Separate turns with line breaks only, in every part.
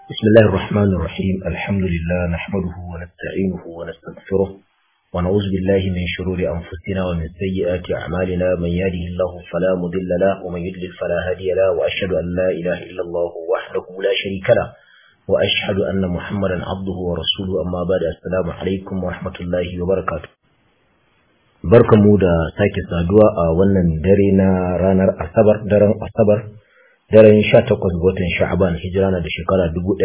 بسم الله الرحمن الرحيم الحمد لله نحمده ونستعينه ونستغفره ونعوذ بالله من شرور أنفسنا ومن سيئات أعمالنا من يهده الله فلا مضل له ومن يضلل فلا هادي له وأشهد أن لا إله إلا الله وحده لا شريك له وأشهد أن محمدا عبده ورسوله أما بعد السلام عليكم ورحمة الله وبركاته barkamu da sake saduwa a wannan dare na ranar asabar daren asabar daren 18 ga watan sha'aban hijira na da shekara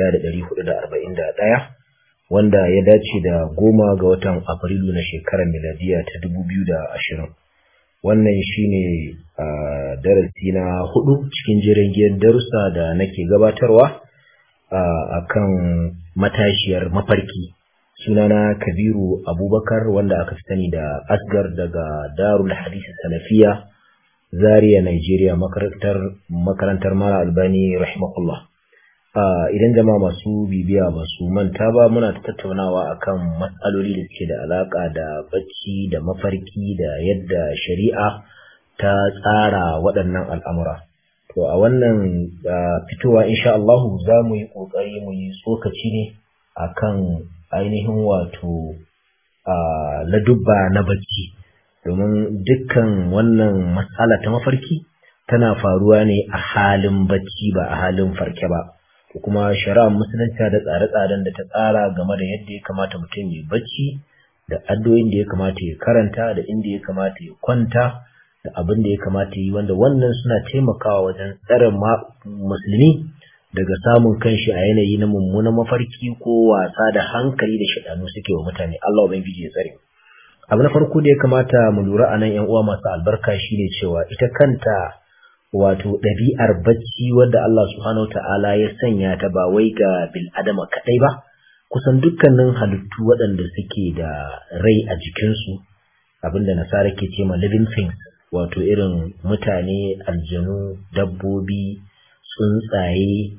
1441 wanda ya dace da goma ga watan afrilu na shekarar miladiya ta 2020 wannan shine darasi na hudu cikin jirgin darussa da nake gabatarwa a kan matashiyar mafarki sunana kabiru abubakar wanda aka fi sani da asgar daga darul hadisi salafiya zaria nigeria makarantar makarantar mara albani rahimahullah idan jama'a masu bibiya ba su manta ba muna tattaunawa akan matsaloli da suke da alaka da bacci da mafarki da yadda shari'a ta tsara waɗannan al'amura to a wannan fitowa insha Allah za mu yi ƙoƙari mu yi tsokaci ne akan ainihin wato ladubba na bacci domin dukkan wannan matsala ta mafarki tana faruwa ne a halin bacci ba a halin farke ba kuma shari'ar musulunci da tsare-tsaren da ta tsara game da yadda ya kamata mutum ya bacci da addu'o'in da ya kamata ya karanta da inda ya kamata ya kwanta da abin da ya kamata yi wanda wannan suna taimakawa wajen tsare musulmi daga samun kanshi a yanayi na mummunan mafarki ko wasa da hankali da shaɗanu suke wa mutane Allah ubangiji ya tsare abu na farko da ya kamata mu lura a nan yan uwa masu albarka shine cewa ita kanta wato ɗabi'ar bacci wadda Allah subhanahu ta'ala ya sanya ta ba wai ga bil adama kaɗai ba kusan dukkanin halittu waɗanda suke da rai a jikinsu abinda nasara ke ce ma living things wato irin mutane aljanu dabbobi tsuntsaye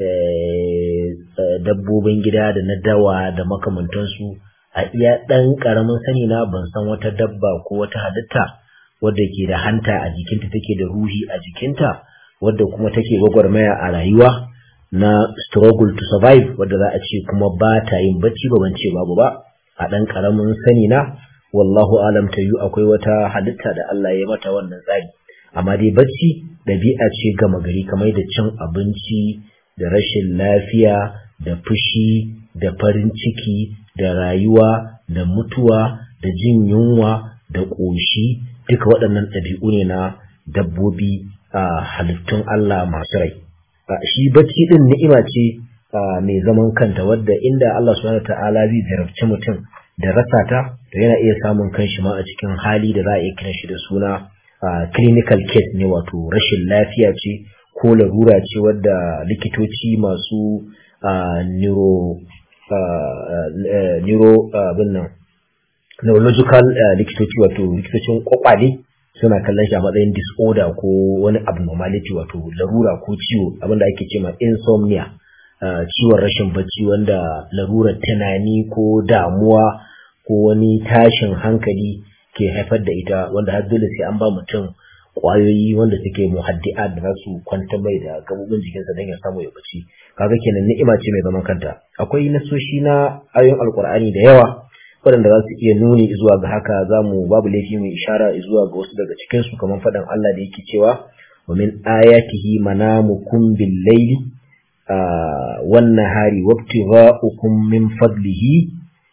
dabbobin gida da na dawa da makamantansu a iya ɗan ƙaramin sani na ban san wata dabba ko wata halitta wadda ke da hanta a jikinta take da ruhi a jikinta wadda kuma take gwagwarmaya a rayuwa na struggle to survive wadda za a ce kuma ba ta yin bacci ba ban ce babu ba a ɗan ƙaramin sani na wallahu alam ta yi akwai wata halitta da Allah ya mata wannan tsari amma dai bacci ɗabi'a ce gama gari kamar da cin abinci da rashin lafiya da fushi da farin ciki da rayuwa da mutuwa da jin yunwa da ƙoshi duka waɗannan ɗabi'u ne na dabbobi a halittun Allah masu rai shi bacci ɗin ni'ima ce mai zaman kanta wadda inda Allah subhanahu ta'ala zai jarabci mutum da rasa ta to yana iya samun kanshi ma a cikin hali da za a iya kiran shi da suna clinical case ne wato rashin lafiya ce ko larura ce wadda likitoci masu neuro neuro abin nan neurological likitoci wato likitocin kwakwale suna kallon shi a matsayin disorder ko wani abnormality wato larura ko ciwo abinda ake ce ma insomnia ciwon rashin bacci wanda larurar tunani ko damuwa ko wani tashin hankali ke haifar da ita wanda har dole sai an ba mutum kwayoyi wanda suke muhaddi'a da za su kwanta mai da gabobin jikinsa don ya samu ya bacci kaga kenan ni'ima ce mai zaman kanta akwai nasoshi na ayoyin alkur'ani da yawa waɗanda za su iya nuni zuwa ga haka za mu babu laifi mai ishara zuwa ga wasu daga cikinsu kamar faɗin Allah da yake cewa wa min ayatihi manamukum bil laili wan nahari wabtigha'ukum min fadlihi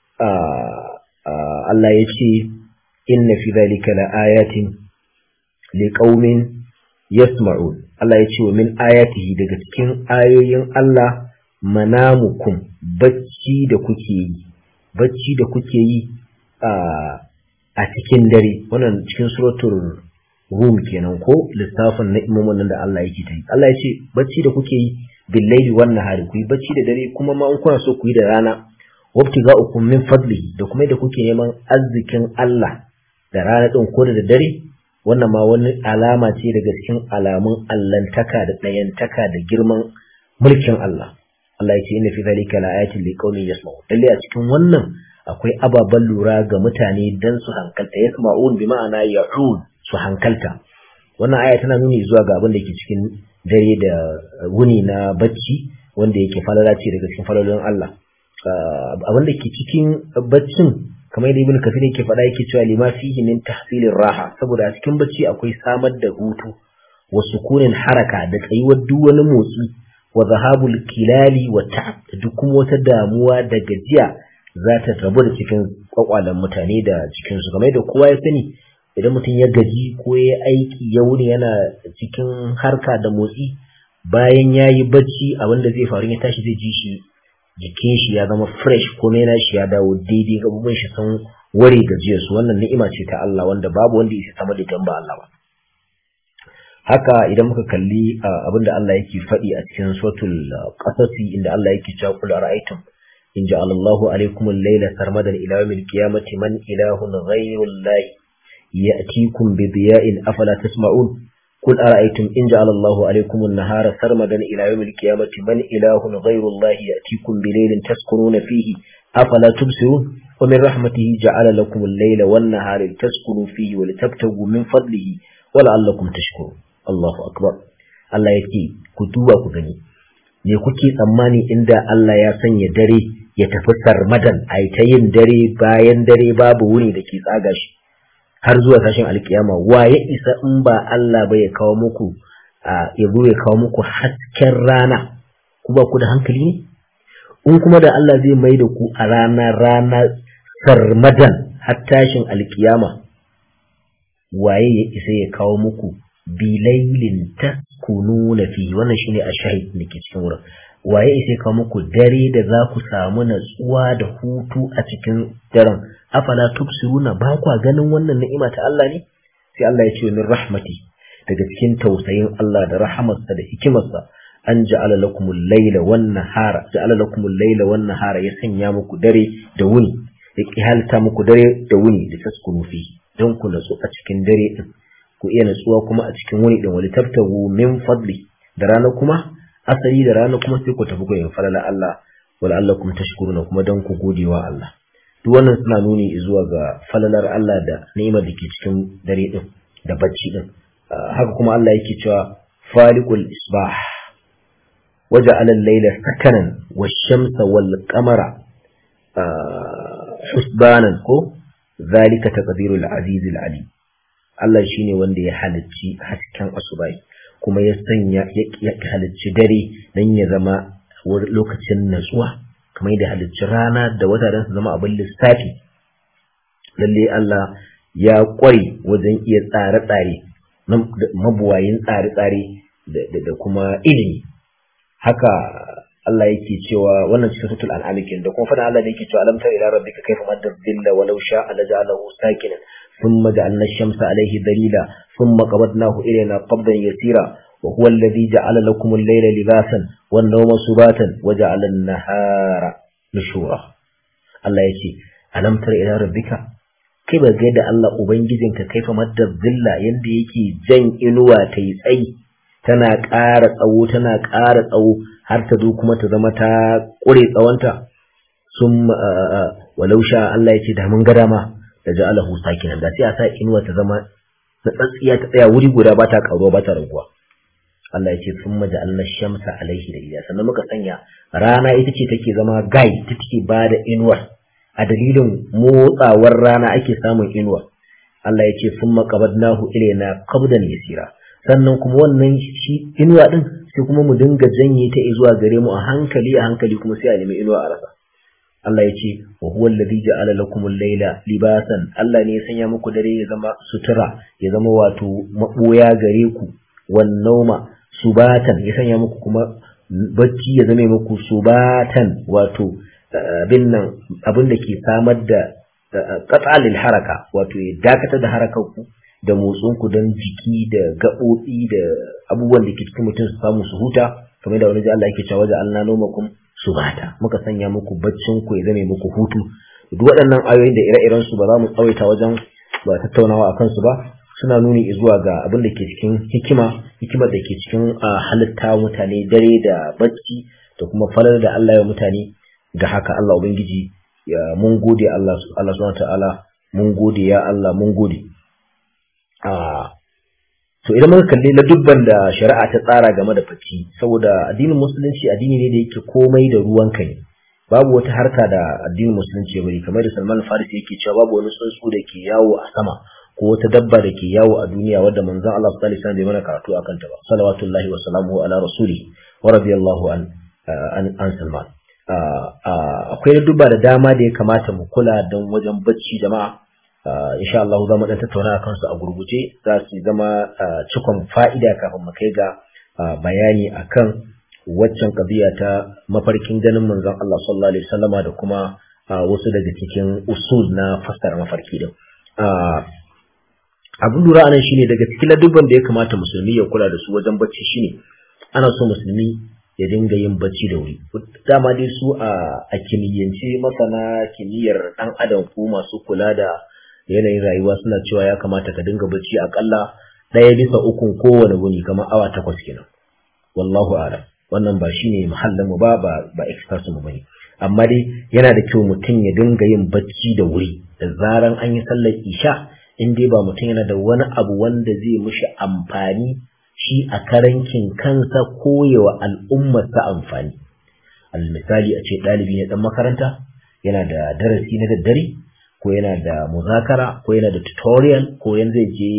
Allah ya ce inna fi dhalika la ayatin liqaumin yasma'un Allah ya ce wa min ayatihi daga cikin ayoyin Allah manamukum bacci da kuke yi bacci da kuke yi a cikin dare wannan cikin suratul rum kenan ko lissafin na imomin nan da Allah yake ta yi Allah ya ce bacci da kuke yi billaili wan nahari ku yi bacci da dare kuma ma in kuna so ku yi da rana wabtiga'ukum min fadlihi da kuma da kuke neman arzikin Allah da rana din ko da dare wannan ma wani alama ce daga cikin alamun allantaka da ɗayantaka da girman mulkin Allah Allah ya ce inna fi zalika laayatin liqaumin yasma'un lalle a cikin wannan akwai ababen lura ga mutane dan su hankalta yasma'un bi ma'ana ya'ud su hankalta wannan aya tana nuni zuwa ga abin da ke cikin dare da wuni na bacci wanda yake falala ce daga cikin falalolin Allah abin da ke cikin baccin kamar yadda ibn kafir yake faɗa yake cewa lima fihi min tahsilir raha saboda a cikin bacci akwai samar da hutu wa sukunin haraka da tsayuwar duk wani motsi wa zahabul kilali wa ta'ab da duk kuma wata damuwa da gajiya za ta rabu da cikin kwakwalen mutane da cikin su kamar yadda kowa ya sani idan mutum ya gaji ko ya aiki ya wuni yana cikin harka da motsi bayan ya yi bacci abin da zai faru ya tashi zai ji shi jikin shi ya zama fresh ko na shi ya dawo daidai gabubuwan shi sun ware gajiyar su wannan ni'ima ce ta Allah wanda babu wanda ya sama da ba Allah ba haka idan muka kalli abin da Allah yake faɗi a cikin suratul qasasi inda Allah yake cewa kul ara'aytum in ja'ala Allahu alaykum al-layla sarmadan ila yawmil qiyamati man ilahun ghayru Allah ya'tikum bi diya'in afala tasma'un قل أرأيتم إن جعل الله عليكم النهار سرمدا إلى يوم القيامة من إله غير الله يأتيكم بليل تسكنون فيه أفلا تبصرون ومن رحمته جعل لكم الليل والنهار لتسكنوا فيه ولتبتغوا من فضله ولعلكم تشكرون الله أكبر Allah ya ce ku duba ku gani me kuke tsammani inda Allah ya sanya dare ya tafi sarmadan a ta yin dare bayan dare babu wuni da ke tsaga shi har zuwa tashin alkiyama wa ya isa in ba Allah ba ya kawo muku ya zo ya kawo muku hasken rana ku ba ku da hankali ne in kuma da Allah zai mai da ku a rana rana sarmadan har tashin alkiyama waye ya isa ya kawo muku bilailin taskununa fi wannan shine a shahid da ke cikin wurin waye isa ya kawo muku dare da za ku samu natsuwa da hutu a cikin daren afala tubsiruna ba kwa ganin wannan ni'ima ta Allah ne sai Allah ya ce min rahmati daga cikin tausayin Allah da rahamarsa da hikimarsa an ja'ala lakumul layla wan nahara ja'ala lakumul layla wan nahara ya sanya muku dare da wuni ya kihalta muku dare da wuni da taskunu fi don ku natsu a cikin dare din ku iya natsuwa kuma a cikin wuni din wali tabtagu min fadli da rana kuma asali da rana kuma sai ku tafi ku yin falala Allah wala allakum tashkuruna kuma don ku godewa Allah duk wannan suna nuni zuwa ga falalar Allah da ni'imar da ke cikin dare din da bacci din haka kuma Allah yake cewa faliqul isbah waja'ala al-layla sakanan wash-shamsa wal-qamara husbanan ko zalika taqdirul aziz al-alim Allah shine wanda ya halicci hasken asubai kuma ya sanya ya halicci dare dan ya zama lokacin natsuwa kamar da halicci rana da wata don su zama abin lissafi lalle Allah ya kware wajen iya tsare-tsare mabuwayin tsare-tsare da kuma ilimi haka Allah yake cewa wannan cikin sutul al'amikin da kuma fada Allah da yake cewa alam tara ila rabbika kayfa madda dhilla walau sha'a laja'alahu sakinan thumma ja'alna ash-shamsa alayhi dalila thumma qabadnahu ilayna qabdan yasira وهو الذي جعل لكم الليل لباسا والنوم سباتا وجعل النهار نشورا الله يجي ألم تر إلى ربك كيف قد الله أبنجزنك كيف مد الظل يندي يكي جن إنوى تيسأي tana ƙara tsawo tana ƙara tsawo har ta zo kuma ta zama ta ƙure tsawonta sun walau sha Allah ya ce da mun ga dama da ja'alahu sakinan da sai a sa inuwa ta zama na tsatsiya ta tsaya wuri guda ba ta ƙaruwa ba ta raguwa Allah ya ce sun maja Allah shamsa alaihi da iya sannan muka sanya rana ita ce take zama gai ta take ba da inuwa a dalilin motsawar rana ake samun inuwa Allah ya ce sun maƙabadnahu ilaina qabdan yasira sannan kuma wannan shi inuwa din sai kuma mu dinga janye ta zuwa gare mu a hankali a hankali kuma sai a nemi inuwa a rasa Allah ya ce wa huwa alladhi ja'ala lakum al-layla libasan Allah ne ya sanya muku dare ya zama sutura ya zama wato maboya gare ku wan nauma subatan ya sanya muku kuma bacci ya zame muku subatan wato abin nan abin da ke samar da qat'alil haraka wato ya dakatar da harakar ku da motsin ku don jiki da gaɓoɓi da abubuwan da ke cikin mutum su samu su huta kamar da wani ji Allah yake cewa da Allah nomakum subata muka sanya muku baccin ku ya zame muku hutu duk waɗannan ayoyin da ire-iren su ba za mu tsawaita wajen ba tattaunawa akan su ba suna nuni zuwa ga abin da ke cikin hikima hikimar da ke cikin halitta mutane dare da bacci da kuma falar da Allah ya mutane ga haka Allah ubangiji ya mun gode Allah Allah subhanahu ta'ala mun gode ya Allah mun gode to idan muka kalli na dubban da shari'a ta tsara game da bacci saboda addinin musulunci addini ne da yake komai da ruwanka ne babu wata harka da addinin musulunci ya bari kamar da Salman Farisi yake cewa babu wani tsuntsu da ke yawo a sama ko wata dabba da ke yawo a duniya wadda manzon Allah sallallahu alaihi wasallam bai mana karatu akan ta ba salawatullahi wa salamuhu ala rasuli wa radiyallahu an an, an Salman akwai dubba da dama da ya kamata mu kula don wajen bacci jama'a insha Allah za mu dan tattauna akan su a gurguje za su zama cikon fa'ida kafin mu kai ga bayani akan waccan kabiya ta mafarkin ganin manzon Allah sallallahu alaihi wasallama da kuma wasu daga cikin usul na fassara mafarki din abin lura anan shine daga cikin ladubban da ya kamata musulmi ya kula da su wajen bacci shine ana so musulmi ya dinga yin bacci da wuri dama dai su a kimiyyance masana kimiyyar dan adam ko masu kula da yanayin rayuwa suna cewa ya kamata ka dinga bacci akalla ɗaya bisa ukun kowane wuni kamar awa takwas kenan wallahu a'lam wannan ba shine mahallin mu ba ba ba experts mu bane amma dai yana da kyau mutum ya dinga yin bacci da wuri da zaran an yi sallar isha in dai ba mutum yana da wani abu wanda zai mishi amfani shi a karankin kansa koyewa al'ummarsa amfani al misali a ce ɗalibi ne ɗan makaranta yana da darasi na daddare ko yana da muzakara ko yana da tutorial ko yana zai je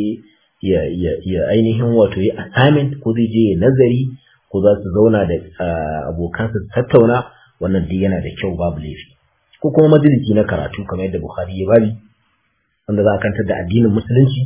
ya ainihin wato yi assignment ko zai je ya nazari ko za su zauna da abokansa su tattauna wannan duk yana da kyau babu laifi ko kuma majalisi na karatu kamar yadda Bukhari ya bari wanda za a kantar da addinin musulunci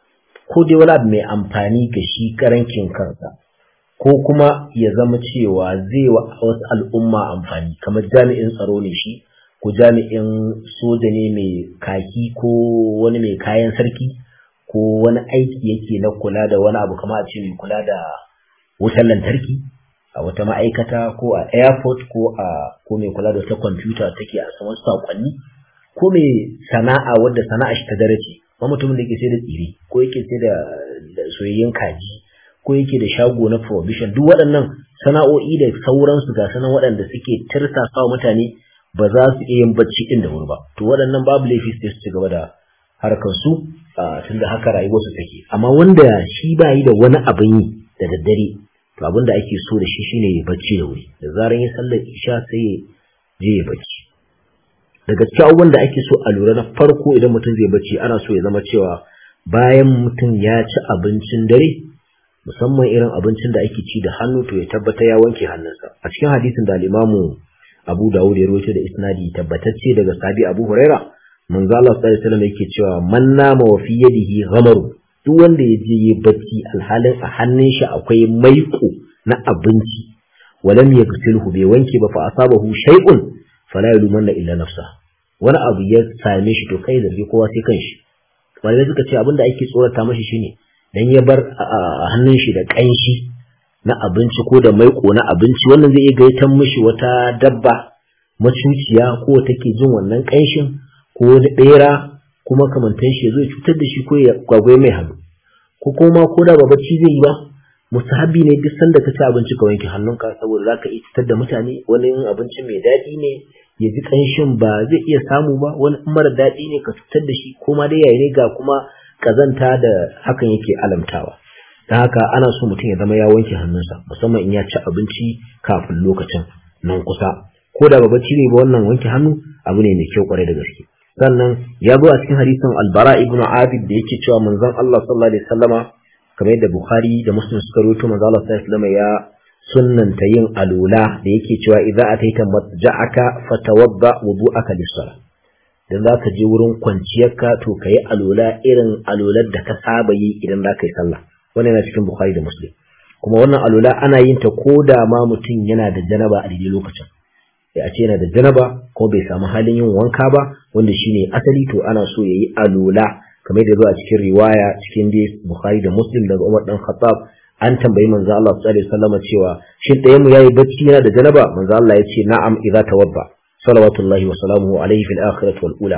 ko dai wani abu mai amfani ga shi karankin kansa ko kuma ya zama cewa zai wa wasu al'umma amfani kamar jami'in tsaro ne shi ko jami'in soja ne mai kaki ko wani mai kayan sarki ko wani aiki yake na kula da wani abu kamar a ce mai kula da wutar lantarki a wata ma'aikata ko a airport ko a ko mai kula da wata kwamfuta take a saman sakonni ko mai sana'a wadda sana'a shi ta darace ba mutumin da yake sai da tsire ko yake sai da soyayyen kaji ko yake da shago na provision duk waɗannan sana'o'i da sauransu ga sanan waɗanda suke tirsasa wa mutane ba za su iya yin bacci din da wuri ba to waɗannan babu laifi sai su ci gaba da harkar su tunda haka rayuwarsu take amma wanda shi ba yi da wani abin yi da daddare to abin da ake so da shi shine ya bacci da wuri da zaran ya sallar isha sai ya je ya bacci daga cikin abubuwan da ake so a lura na farko idan mutum zai bacci ana so ya zama cewa bayan mutum ya ci abincin dare musamman irin abincin da ake ci da hannu to ya tabbata ya wanke hannunsa a cikin hadisin da al-Imamu Abu Dawud ya rawaito da isnadi tabbatacce daga sahabi Abu Huraira manzo Allah sallallahu alaihi wasallam yake cewa man nama wa fi yadihi ghamaru duk wanda ya je yi bacci alhalin a hannun shi akwai maiko na abinci walam yaghsilhu bai wanke ba fa asabahu shay'un fala yalumanna illa nafsa wani abu ya same shi to kai zargi kowa sai kanshi malamai suka ce abinda ake tsorata mashi shine dan ya bar a hannun shi da kanshi na abinci ko da maiko na abinci wannan zai iya gaitan mishi wata dabba macuciya ko take jin wannan kanshin ko wani bera kuma kamantan shi zai cutar da shi ko ya gwagwai mai hannu ko kuma ko da ba bacci zai yi ba musahabi ne duk sanda ka ci abinci ka wanke hannunka saboda zaka iya cutar da mutane wani abinci mai daɗi ne ya ji kanshin ba zai iya samu ba wani mara daɗi ne ka cutar da shi ko ma dai yayi ne ga kuma kazanta da hakan yake alamtawa ta haka ana so mutum ya zama ya wanke hannunsa musamman in ya ci abinci kafin lokacin nan kusa ko da ba bacci ne ba wannan wanke hannu abu ne mai kyau kwarai da gaske sannan ya zo a cikin hadisin albara ibn abid da yake cewa manzon Allah sallallahu alaihi wasallama kamar yadda bukhari da muslim suka rawaito manzon Allah sallallahu alaihi wasallama ya sunnanta yin alula da yake cewa idza ataita matja'aka fatawadda wudu'aka lis-salah dan zaka je wurin kwanciyarka to kayi alula irin alular da ka saba yi idan zaka yi sallah wannan yana cikin bukhari da muslim kuma wannan alula ana yin ta ko da ma mutum yana da janaba a daidai lokacin ya ce yana da janaba ko bai samu halin yin wanka ba wanda shine asali to ana so yayi alula kamar da zuwa cikin riwaya cikin dai bukhari da muslim daga umar dan khattab an tambayi manzo Allah sallallahu alaihi wasallam cewa shin ɗayan mu yayi bacci yana da janaba manzo Allah ya ce na'am idza tawadda salawatullahi wa salamuhu alaihi fil akhirati wal ula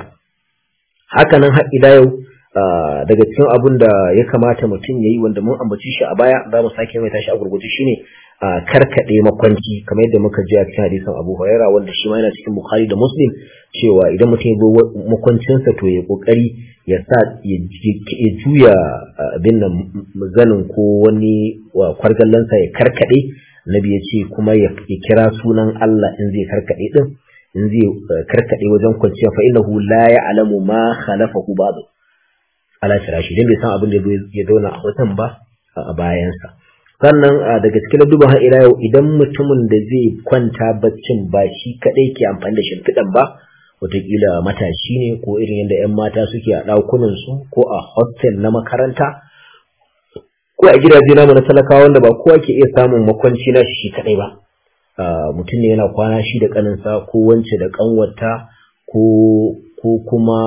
haka nan har ila yau daga cikin abun da ya kamata mutum yayi wanda mun ambaci shi a baya za mu sake mai tashi a gurguje shine karkade makwanci kamar yadda muka ji a cikin hadisin Abu Hurairah wanda shi ma yana cikin Bukhari da Muslim cewa idan mutum ya zo makwancinsa to ya kokari ya sa ya juya abin nan zanin ko wani kwargallansa ya karkade Nabi ya ce kuma ya kira sunan Allah in zai karkade din in zai karkade wajen kwanciya fa innahu la ya'lamu ma khalafahu ba'd ala firashi dan bai san abin da ya zauna a wajen ba a bayansa sannan daga cikin duba har ila yau idan mutumin da zai kwanta baccin ba shi kadai ke amfani da shimfiɗan ba wataƙila matashi ne ko irin yadda 'yan mata suke a ɗakunansu ko a hostel na makaranta ko a gidaje namu na talakawa wanda ba kowa ke iya samun makwanci na shi kadai ba mutum ne yana kwana shi da kaninsa ko wance da kanwata ko ko kuma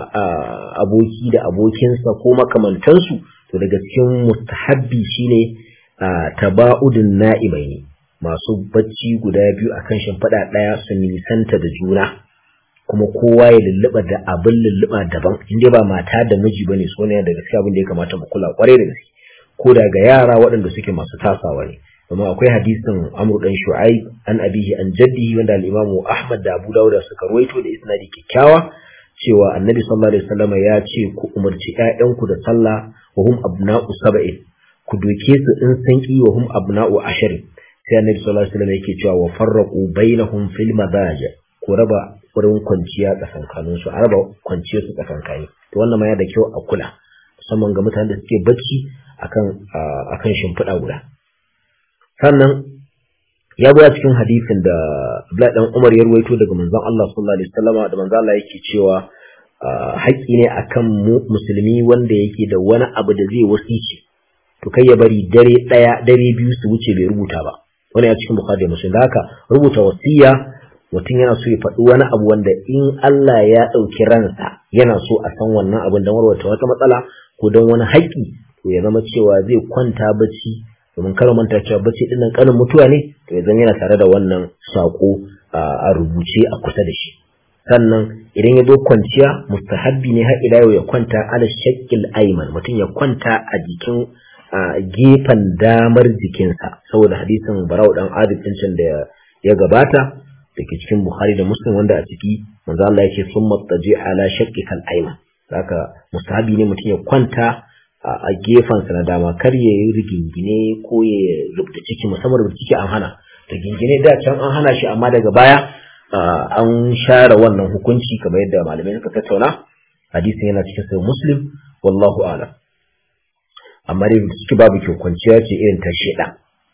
aboki da abokinsa ko makamantansu to daga cikin mustahabbi shine taba'udun na'imai ne masu bacci guda biyu akan shimfiɗa ɗaya su nisanta da juna kuma kowa ya lulluɓa da abin lulluɓa daban inda ba mata da miji bane so ne daga cikin abin da ya kamata mu kula kwarai da gaske ko daga yara waɗanda suke masu tasawa ne kuma akwai hadisin Amr dan Shu'aib an abihi an jaddihi wanda al-Imam Ahmad da Abu Dawud suka ruwaito da isnadi kyakkyawa cewa Annabi sallallahu alaihi wasallam ya ce ku umarci ƴaƴanku da sallah wa hum abna'u sab'in ku doke su in san ki wa hum abna'u ashirin sai Annabi sallallahu alaihi wasallam yake cewa wa farraqu bainahum fil madaja ku raba wurin kwanciya tsakankanin su a raba kwanciyar su tsakankani to wannan ma ya da kyau a kula musamman ga mutanen da suke bacci akan akan shimfiɗa guda sannan ya zo a cikin hadisin da Abdullahi dan Umar ya ruwaito daga manzon Allah sallallahu alaihi wasallam da manzon Allah yake cewa haƙƙi ne akan mu musulmi wanda yake da wani abu da zai wasici to kai ya bari dare ɗaya dare biyu su wuce bai rubuta ba wani a cikin Bukhari da Muslim da haka rubuta wasiya mutum yana so ya faɗi wani abu wanda in Allah ya ɗauki ransa yana so a san wannan abin don warwata wata matsala ko don wani haƙƙi to ya zama cewa zai kwanta bacci domin kar manta cewa bacci ɗin nan ƙanin mutuwa ne to ya zama yana tare da wannan saƙo a rubuce a kusa da shi sannan idan ya zo kwanciya mustahabbi ne har ila yau ya kwanta ala shakkil aiman mutum ya kwanta a jikin gefen damar jikinsa saboda hadisin barau dan adib din da ya gabata da ke cikin Bukhari da Muslim wanda a ciki manzo Allah yake sun mattaji ala shaqqikal ayman haka mustahabi ne mutum ya kwanta a gefen sa na dama kar ya yi rigingine ko ya rubuta ciki musamman rubuta ciki an hana rigingine da can an hana shi amma daga baya an share wannan hukunci kamar yadda malamai suka tattauna hadisin yana cikin sahih Muslim wallahu a'lam amma dai ciki babu kyau kwanciya ce irin ta sheda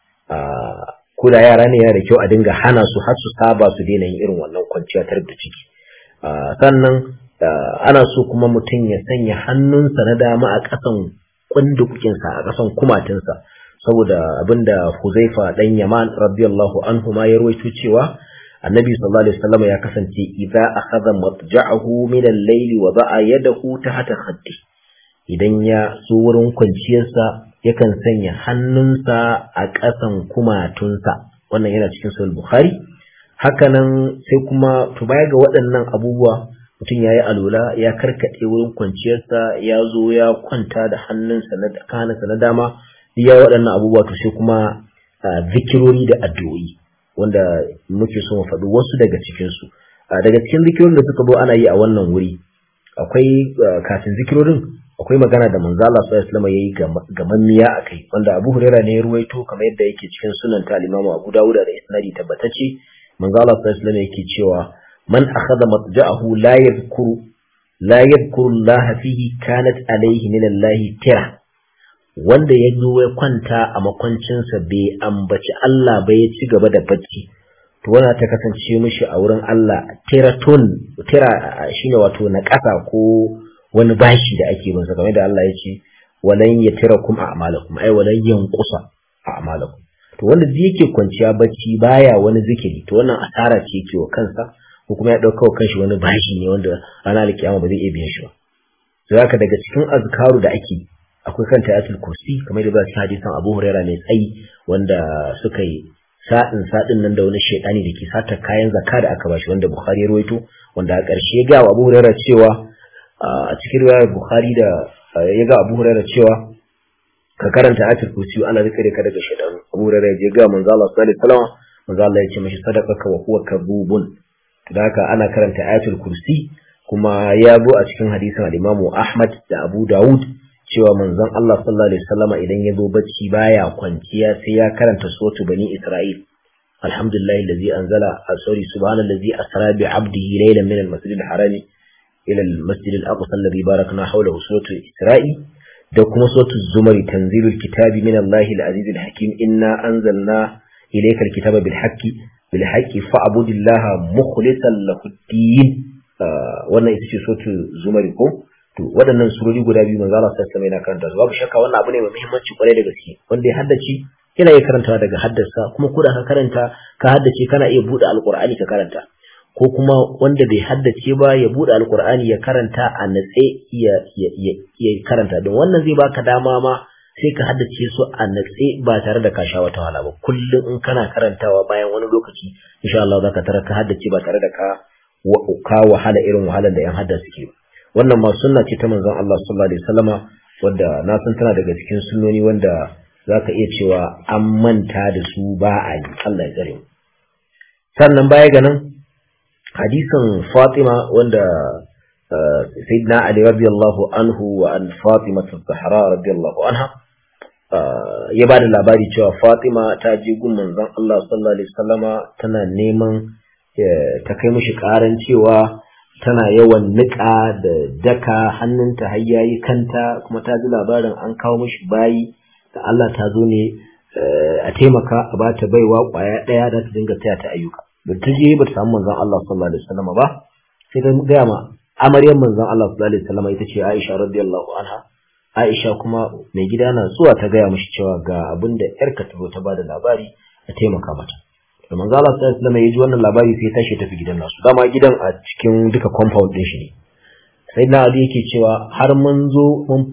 ko da yara ne yana da kyau a dinga hana su har su saba su daina yin irin wannan kwanciya ta da ciki sannan ana so kuma mutum ya sanya hannunsa na dama a ƙasan kundukukinsa a ƙasan kumatinsa saboda abinda Huzaifa dan Yaman radiyallahu anhu ma ya rawaito cewa Annabi sallallahu alaihi wasallam ya kasance idza akhadha matja'ahu min al-layli wa ba'a yadahu tahta khaddi idan ya so wurin kwanciyarsa yakan sanya hannunsa a ƙasan kumatunsa wannan yana cikin sahih bukhari hakanan sai kuma to baya ga waɗannan abubuwa mutum ya yi alula ya karkaɗe wurin kwanciyarsa ya zo ya kwanta da hannunsa na kanansa na dama ya waɗannan abubuwa to sai kuma zikirori da addu'o'i wanda muke so mu faɗi wasu daga cikinsu daga cikin zikirorin da suka zo ana yi a wannan wuri akwai kafin zikirorin akwai magana da manzo Allah sallallahu alaihi wasallam yayi ga mamiya akai wanda Abu Hurairah ne ya ruwaito kamar yadda yake cikin sunan ta Imam Abu Dawud da isnadi tabbatacce manzo Allah sallallahu alaihi wasallam yake cewa man akhadha matja'ahu la yadhkuru la yadhkuru Allah fihi kanat alayhi min Allah tira wanda ya zo ya kwanta a makwancinsa bai ambaci Allah ba ya ci gaba da bacci to wannan ta kasance mishi a wurin Allah tiratun tira shine wato na ƙasa ko wani bashi da ake bin kamar da Allah ya ce walan yatirakum a'malakum ai walan yanqusa a'malakum to wanda zai yake kwanciya bacci baya wani zikiri to wannan asara ce yake wa kansa ko kuma ya dauka wa kanshi wani bashi ne wanda ranar alkiyama ba zai iya biyan shi ba to haka daga cikin azkaru da ake akwai kan tayatul kursi kamar da ba su hadisan Abu Hurairah mai tsayi wanda suka yi sa'in sadin nan da wani shedani da ke sata kayan zakka da aka bashi wanda Bukhari ya rawaito wanda a ƙarshe ga Abu Hurairah cewa a cikin riwayar Bukhari da ya ga Abu Hurairah cewa ka karanta ayatul kursi Allah zai kare ka daga shaytan Abu Hurairah ya ga manzo Allah sallallahu alaihi wasallam manzo Allah ya ce mashi sadaqaka wa huwa kadhubun da haka ana karanta ayatul kursi kuma ya zo a cikin hadisin al-Imam Ahmad da Abu Dawud cewa manzon Allah sallallahu alaihi wasallam idan ya zo bacci baya kwanciya sai ya karanta suratu bani Isra'il alhamdulillahi allazi anzala sorry subhanallazi asra bi 'abdihi laylan min al-masjid al-haram ila al-masjid al-aqsa alladhi barakna hawlahu suratu Isra'il da kuma suratu Zumar tanzilul kitabi min Allahi al-aziz al-hakim inna anzalna ilayka al-kitaba bil haqqi bil haqqi fa'budillaha mukhlishan lahu ad-din wannan ita ce suratu Zumar ko to waɗannan surori guda biyu manzo Allah sallallahu alaihi wasallam yana karanta su babu shakka wannan abu ne mai muhimmanci kwarai da gaske wanda ya haddace yana iya karantawa daga haddasa kuma ko da ka karanta ka haddace kana iya buɗe alqur'ani ka karanta ko kuma wanda bai haddace ba ya buɗe alqur'ani ya karanta a natse ya ya karanta don wannan zai baka dama ma sai ka haddace su a natse ba tare da ka sha wata wahala ba kullum in kana karantawa bayan wani lokaci insha Allah zaka tara ka haddace ba tare da ka ka wahala irin wahalar da yan hadda suke ba wannan ma sunna ce ta manzon Allah sallallahu alaihi wasallama wanda na san tana daga cikin sunnoni wanda zaka iya cewa an manta da su ba a yi Allah ya tsare mu sannan baya ga nan hadisin Fatima wanda Sayyidina Ali radiyallahu anhu wa an Fatima az-Zahra radiyallahu anha ya ba da labari cewa Fatima ta je gun manzon Allah sallallahu alaihi wasallama tana neman ta kai mishi karan cewa tana yawan niƙa da daka hannunta har yayi kanta kuma ta ji labarin an kawo mishi bayi da Allah ta zo ne a taimaka a bata baiwa kwaya ɗaya da ta dinga taya ta ayyuka da ta je ba ta samu manzon Allah sallallahu alaihi wasallam ba sai ta gaya ma amaryar manzon Allah sallallahu alaihi wasallam ita ce Aisha radiyallahu anha Aisha kuma mai gida na zuwa ta gaya mishi cewa ga abin da yarka ta zo ta bada labari a taimaka mata da manzo Allah sallallahu alaihi wasallam ya ji wannan labari sai ya tashi tafi gidan nasu dama gidan a cikin duka compound din shi ne sai na Ali yake cewa har mun zo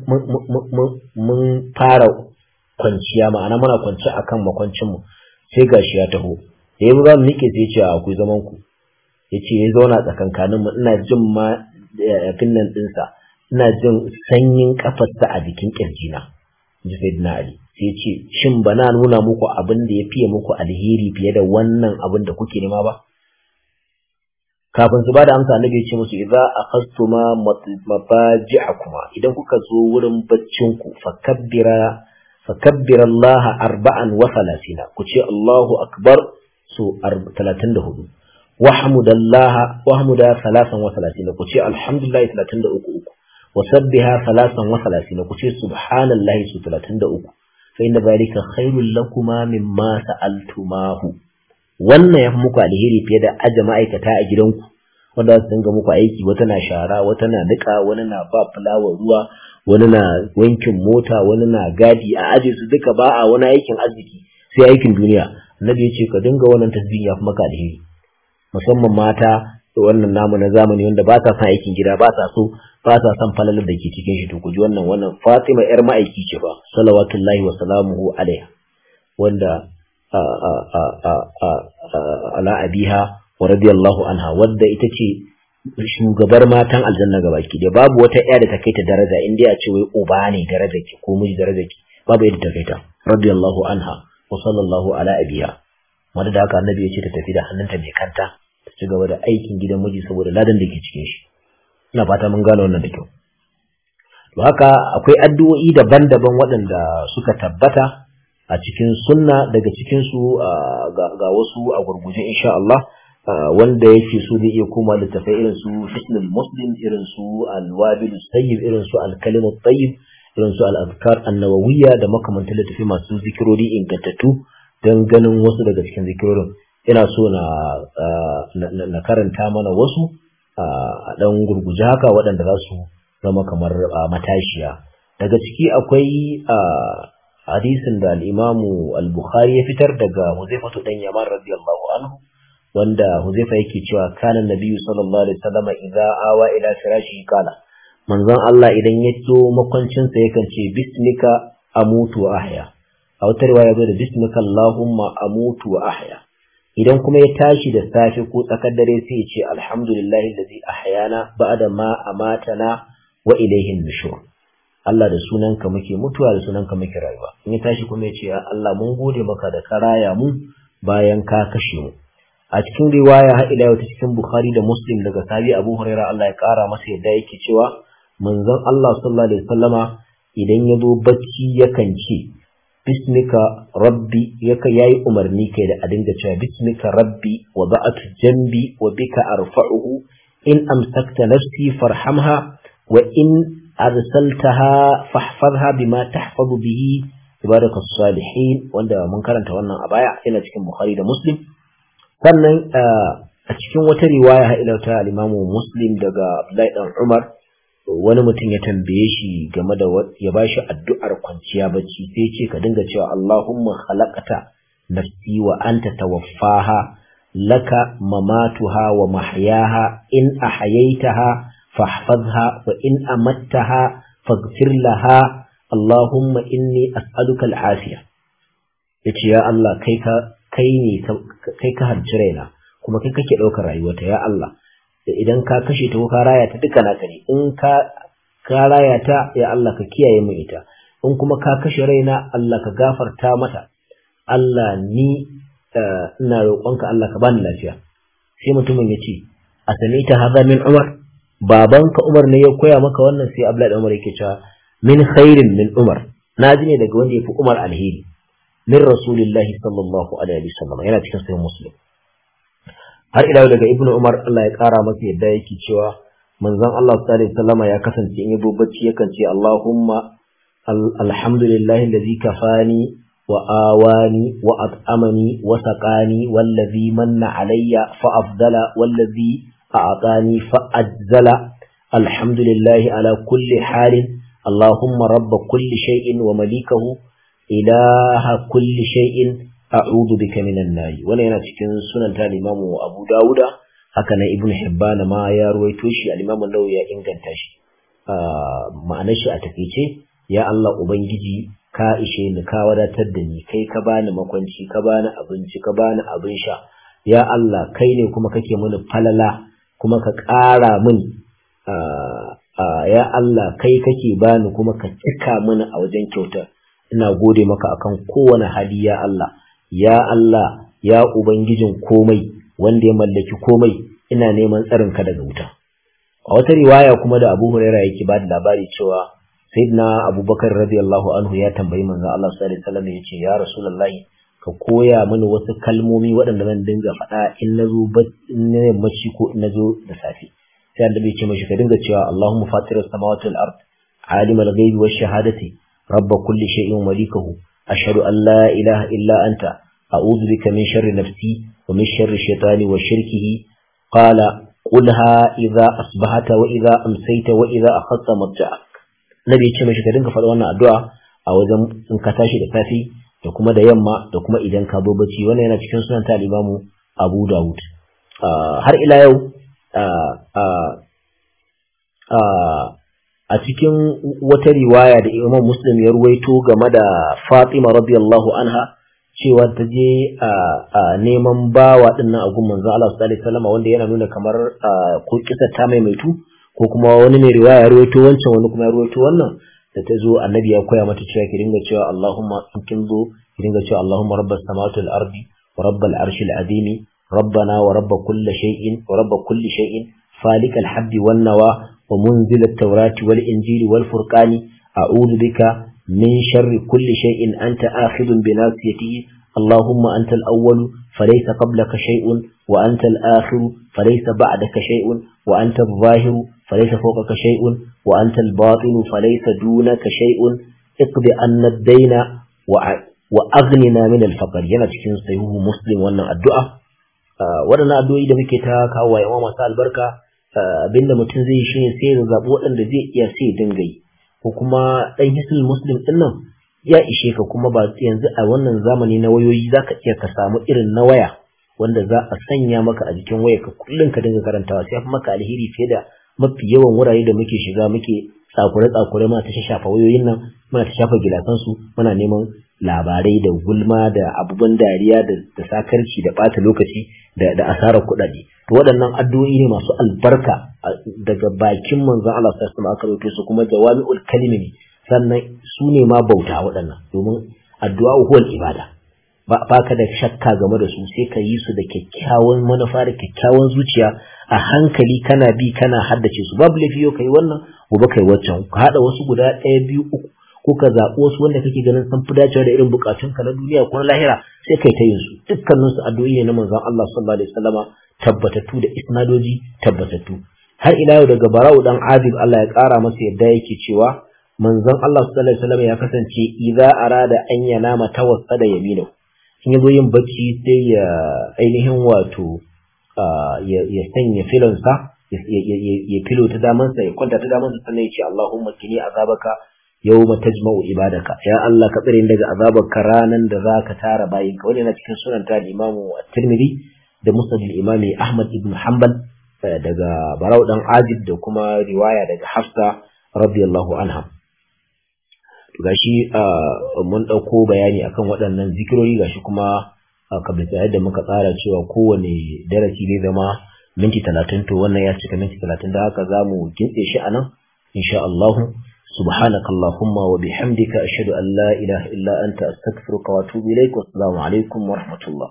mun fara kwanciya ma'ana muna kwance akan makwancin mu sai gashi ya taho da yanzu za mu nike sai ya ce akwai zaman ku ya ce ya zauna tsakankanin mu ina jin ma yafin nan ɗinsa ina jin sanyin kafarsa a jikin kirjina ji sai na Ali sai ce shin ba na nuna muku abin da ya fiye muku alheri fiye da wannan abin da kuke nema ba kafin su ba da amsa annabi ya ce musu idza akhastuma mafaji'akuma idan kuka zo wurin baccin ku fakabbira fakabbira Allah arba'an wa thalathina ku ce Allahu akbar su 34 wahmudallaha wahmuda thalathan wa thalathina ku ce alhamdulillah 33 وسبها ثلاثا وثلاثين كتير سبحان الله ثلاثين دقوق فإن ذلك خير لكما مما سألتماه wannan ya fi muku alheri fiye da aje ma'aikata a gidanku wanda su dinga muku aiki wata na shara wata na nika wani na ba fulawa ruwa wani na wankin mota wani na gadi a aje su duka ba a wani aikin arziki sai aikin duniya annabi ya ce ka dinga wannan tasbihin ya fi maka alheri musamman mata da wannan namu na zamani wanda ba sa son aikin gida ba sa so ba sa son falalar da ke cikin shi to ku ji wannan wannan Fatima yar ma'aiki ce ba salawatullahi wa salamuhu alaiha wanda ala abiha wa radiyallahu anha wadda ita ce shugabar matan aljanna gabaki da babu wata ƴa da ta kai ta daraja in dai a ce wai uba ne daraja ki ko miji daraja ki babu yadda ta kai ta radiyallahu anha wa sallallahu ala abiha wanda da haka annabi ya ce ta tafi da hannunta mai kanta ta ci gaba da aikin gidan miji saboda ladan da ke cikin shi ina fata mun gane wannan da kyau to haka akwai addu'o'i daban-daban waɗanda suka tabbata a cikin sunna daga cikin su ga wasu a gurguje insha Allah wanda yake so zai iya koma littafai irin su Hisnul Muslim irin su Al-Wabil Sayyib irin su Al-Kalimu Tayyib irin su Al-Azkar An-Nawawiyya da makamantan littafai masu zikirori ingantattu don ganin wasu daga cikin zikirorin ina so na na karanta mana wasu a ɗan gurguje haka waɗanda za su zama kamar matashiya daga ciki akwai hadisin da al'imamu al-bukhari ya fitar daga huzaifatu ɗan yaman radiyallahu anhu wanda huzaifa yake cewa kana nabiyyu sallallahu alaihi wasallam idza awa ila firashi kala manzon Allah idan ya zo makwancinsa yakan ce bismika amutu wa ahya a wata riwaya zo da bismika allahumma amutu wa ahya idan kuma ya tashi da safe ko tsakar dare sai ya ce alhamdulillahi allazi ahyana ba'da ma amatana wa ilayhi nushur Allah da sunanka muke mutuwa da sunanka muke rayuwa in ya tashi kuma ya ce ya Allah mun gode maka da ka raya mu bayan ka kashe mu a cikin riwaya har ila yau ta cikin Bukhari da Muslim daga sahabi Abu Huraira Allah ya kara masa yadda yake cewa manzon Allah sallallahu alaihi wasallama idan ya zo bacci yakan ce bismika rabbi yaka yayi umarni kai da a dinga cewa bismika rabbi wa ba'atu jambi wa bika arfa'uhu in amsakta nafsi farhamha wa in arsaltaha fahfazha bima tahfazu bihi ibadaka salihin wanda mun karanta wannan a baya yana cikin Bukhari da Muslim sannan a cikin wata riwaya ha ila ta al-Imam Muslim daga Abdullahi dan Umar wani mutum ya tambaye shi game da ya bashi addu'ar kwanciya bacci sai ce ka dinga cewa Allahumma khalaqata nafsi wa anta tawaffaha laka mamatuha wa mahyaha in ahyaytaha fahfazha wa in amattaha faghfir laha Allahumma inni as'aluka al-afiya yace ya Allah kai ka kai ne kai ka harci raina kuma kai kake ɗaukar rayuwarta ya Allah idan ka kashe ta ko ka raya ta duka naka ne in ka ka raya ta ya Allah ka kiyaye mu ita in kuma ka kashe raina Allah ka gafarta mata Allah ni ina roƙonka Allah ka bani lafiya sai mutumin ya ce a ta haza min Umar babanka Umar ne ya koya maka wannan sai Abdullahi Umar yake cewa min khairin min Umar na ji ne daga wanda ya fi Umar alheri min Rasulillahi sallallahu alaihi wasallam yana cikin sahih Muslim har ila daga ibnu umar Allah ya kara masa yadda yake cewa manzon Allah sallallahu alaihi wasallam ya kasance in yabo bacci yakan ce Allahumma alhamdulillahi allazi kafani wa awani wa at'amani wa saqani wallazi manna alayya fa afdala wallazi a'tani fa ajzala alhamdulillahi ala kulli halin Allahumma rabb kulli shay'in wa malikahu ilaha kulli shay'in a'udhu bika minan nari wannan yana cikin sunan ta Imam Abu Dawuda haka nan Ibn Hibban ma ya ruwaito shi al-Imam Nawawi ya inganta shi ma'anar shi a takeice ya Allah ubangiji ka ishe ni ka wadatar da ni kai ka bani makwanci ka bani abinci ka bani abin sha ya Allah kai ne kuma kake mini falala kuma ka ƙara min ya Allah kai kake bani kuma ka cika mini a wajen kyauta ina gode maka akan kowane hali ya Allah ya Allah ya ubangijin komai wanda ya mallaki komai ina neman tsarin ka daga wuta a wata riwaya kuma da Abu Hurairah yake ba da labari cewa Sayyidina Abubakar radiyallahu anhu ya tambayi manzon Allah sallallahu alaihi wasallam yace ya Rasulullahi ka koya mini wasu kalmomi waɗanda zan dinga faɗa in nazo in na yammaci ko in nazo da safe sai annabi ya ce mashi ka dinga cewa Allahumma fatiras samawati wal ard alimul ghaibi wash shahadati rabb kulli shay'in malikahu ashhadu an la ilaha illa anta أعوذ بك من شر نفسي ومن شر الشيطان وشركه قال قلها إذا أصبحت وإذا أمسيت وإذا أخذت مرجعك نبي يتشمع شكرين كفر وانا الدعاء أو إذا انكتاشي لفافي da kuma da yamma da kuma idan ka zo bacci wannan yana cikin sunan ta Imamu Abu Dawud har ila yau a cikin wata riwaya da Imam Muslim ya ruwaito game da Fatima radiyallahu anha cewa ta je a neman bawa din nan a gun manzon Allah sallallahu alaihi wasallam wanda yana nuna kamar ko kisa ta maimaitu ko kuma wani mai riwaya ya ruwaito wancan wani kuma ya ruwaito wannan da ta zo annabi ya koya mata cewa ki dinga cewa Allahumma in kin zo ki dinga cewa Allahumma rabbas samawati wal ardi wa rabbal arshil azimi ربنا ورب كل شيء ورب كل شيء فالك الحب والنوى ومنزل التوراة والإنجيل والفرقان أعوذ بك من شر كل شيء أنت آخذ بناصيته اللهم أنت الأول فليس قبلك شيء وأنت الآخر فليس بعدك شيء وأنت الظاهر فليس فوقك شيء وأنت الباطن فليس دونك شيء اقض أن الدين وأغننا من الفقر yana cikin sahihu muslim wannan addu'a waɗannan addu'o'i da muke ta kawo wa yawa masu albarka abinda mutum zai yi shine sai ya zaɓi waɗanda zai iya sai dinga yi ko kuma ɗan hisul muslim ɗin nan ya ishe ka kuma ba yanzu a wannan zamani na wayoyi za ka iya ka samu irin na waya wanda za a sanya maka a jikin waya ka kullum ka dinga karantawa sai fi maka alheri fiye da mafi yawan wurare da muke shiga muke tsakure tsakure muna ta shafa wayoyin nan muna ta shafa gilasan su muna neman labarai da gulma da abubuwan dariya da sakarci da ɓata lokaci da asarar kuɗaɗe to waɗannan addu'o'i ne masu albarka daga bakin manzon Allah sallallahu alaihi aka rubuto su kuma jawami'ul kalimi ne sannan su ne ma bauta waɗannan domin addu'a huwal ibada ba ka da shakka game da su sai ka yi su da kyakkyawan manufa da kyakkyawan zuciya a hankali kana bi kana haddace su babu laifi yau kai wannan gobe kai waccan ka haɗa wasu guda ɗaya biyu uku ko ka zaɓi wasu wanda kake ganin sun fi dacewa da irin buƙatunka na duniya ko na lahira sai kai ta yin su dukkanin su addu'o'i ne na manzon Allah sallallahu alaihi wasallama tabbatattu da isnadoji tabbatattu har ila yau daga Bara'u dan Adib Allah ya ƙara masa yadda yake cewa manzon Allah sallallahu alaihi wasallama ya kasance idza arada an yanama tawassada yaminahu in yazo yin bacci sai ya ainihin wato ya sanya filonsa ya filo ta damansa ya kwanta ta damansa sannan ya ce Allahumma kini azabaka yawma tajma'u ibadaka ya Allah ka tsare daga azabarka ranan da zaka tara bayinka wani yana cikin sunan ta Imam At-Tirmidhi da Musnad al-Imam Ahmad ibn Hanbal daga Barau dan Azib da kuma riwaya daga Hafsa radiyallahu anha gashi mun dauko bayani akan waɗannan zikirori gashi kuma kabla yadda muka tsara cewa kowane darasi zai zama minti talatin to wannan ya cika minti talatin da haka za mu kintse shi a nan insha Allah سبحانك اللهم وبحمدك أشهد أن لا إله إلا أنت أستغفرك وأتوب إليك والسلام عليكم ورحمة الله